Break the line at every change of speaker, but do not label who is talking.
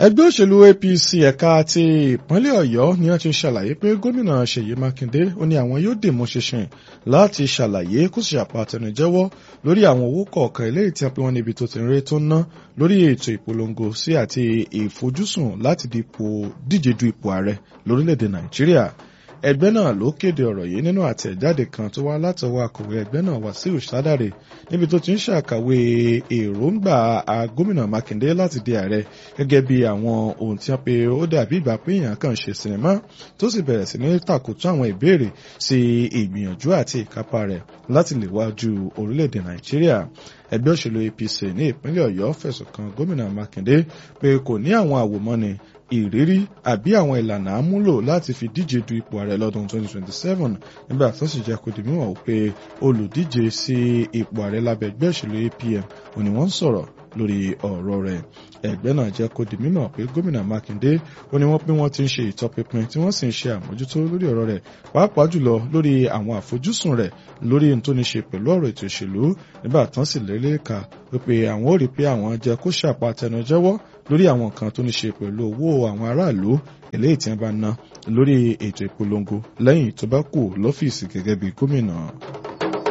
ẹgbẹ́ òṣèlú apc ẹ̀ka ti ìpínlẹ̀ ọ̀yọ́ ni wọ́n ti ṣàlàyé pé gómìnà ṣèyí mákindé ó ní àwọn yóò dìmú ṣinṣin láti ṣàlàyé kó sì àpàtẹnujẹ́wọ́ lórí àwọn owó kọ̀ọ̀kan eléyìí tí wọ́n pè wọ́n níbi tó ti ń ré tó ń ná lórí ètò ìpolongo sí àti ìfojúsùn láti díje du ipò ààrẹ lórílẹ̀‐èdè nàìjíríà ẹgbẹ́ náà ló kéde ọ̀rọ̀ yìí nínú àtẹ̀jáde kan tó wá látọwọ́ akọ̀wé ẹgbẹ́ náà wàsíù sádàrè níbi tó ti ń ṣàkàwé èròǹgbà gómìnà mákindé láti di ààrẹ gẹ́gẹ́ bí àwọn ohun tí wọ́n pe ó dàbí ìgbà pé èèyàn kàn ṣe sinimá tó sì bẹ̀rẹ̀ sí ní tàkùtù àwọn ìbéèrè sí ìgbìyànjú àti ìkápá rẹ̀ láti lè wájú orílẹ̀-èdè nàìjíríà ẹgbẹ́ òṣèlú apc ní ìpínlẹ̀ ọ̀yọ́ fẹ̀sùn kan gómìnà mákindé pé kò ní àwọn àwòmọ́ni ìrírí àbí àwọn ìlànà àmúlò láti fi díje du ipò ààrẹ lọ́dún 2027 nígbà tó sì jẹ́ kó di mímọ̀ pé olùdíje sí ipò ààrẹ lábẹ́ ẹgbẹ́ òṣèlú apm òní wọ́n ń sọ̀rọ̀ lórí ọ̀rọ̀ rẹ̀ ẹgbẹ́ náà jẹ́ kó di mímọ̀ pé gómìnà mákindé ó ní wọ́n pé wọ́n ti ń ṣe ìtọpinpin tí wọ́n sì ń ṣe àmójútó lórí ọ̀rọ̀ rẹ̀ pàápàá jùlọ lórí àwọn àfojúsùn rẹ̀ lórí ohun tó ní ṣe pẹ̀lú ọ̀rọ̀ ètò ìṣèlú nígbà tán sì lélẹ́ka wípé àwọn ò rí pé àwọn jẹ́ kó ṣàpàtẹnujẹ́wọ́ lórí àwọn nǹkan tó ní ṣe pẹ̀lú owó àwọn aráàlú eléyìí tí wọ́n bá ná lórí ètò ìpolongo lẹ́yìn tó bá kù lọ́fíìsì gẹ́gẹ́ bí gómìnà.